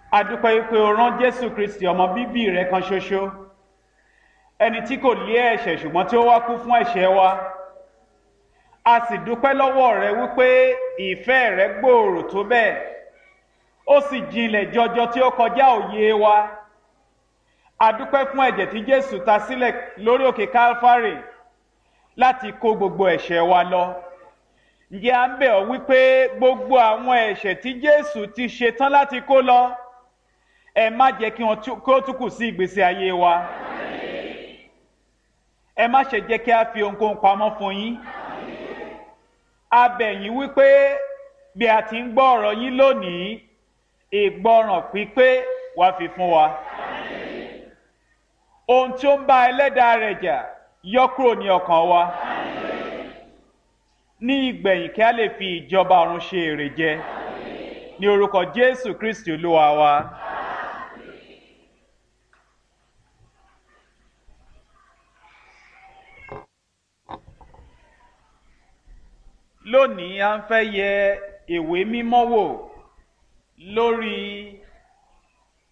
adúpẹ́ wípé o rán jésù kristi ọmọ bíbí rẹ kan ṣoṣo ẹni tí kò lé ẹ̀ṣẹ̀ ṣùgbọ́n tí ó wá kú fún ẹ̀ṣẹ̀ wa a sì dúpẹ́ lọ́wọ́ rẹ wípé ìfẹ́ rẹ gbòòrò tó bẹ́ẹ̀ ó sì jinlẹ̀ jọjọ tí ó kọjá òye wa adúpẹ́ fún ẹ̀jẹ̀ tí jésù ta sílẹ̀ lórí òkè calvary láti kó gbogbo ẹ̀ṣẹ̀ wa lọ ǹjẹ́ à ń bẹ̀ ọ́ wípé gbogbo àwọn ẹ̀ṣẹ̀ tí jésù ti ṣe tán láti kó lọ ẹ má jẹ́ kí wọ́n kó tún kù sí ìgbésí ayé wa ẹ má ṣe jẹ́ kí a fi ohunkóhun pamọ́ fún yín a bẹ̀ yín wípé bí a ti ń gbọ́ ọ̀rọ̀ yín lónìí ìgbọràn pípé wá fi fún wa ohun tí ó ń bá ẹlẹ́dàá rẹ̀ jà yọ kúrò ní ọkàn wa ní ìgbẹ̀yìn kí a lè fi ìjọba ọ̀run ṣe èrè jẹ ní orúkọ jésù kristi olúwa wa. lónìí a ń fẹ́ yẹ ìwé mímọ́ wò lórí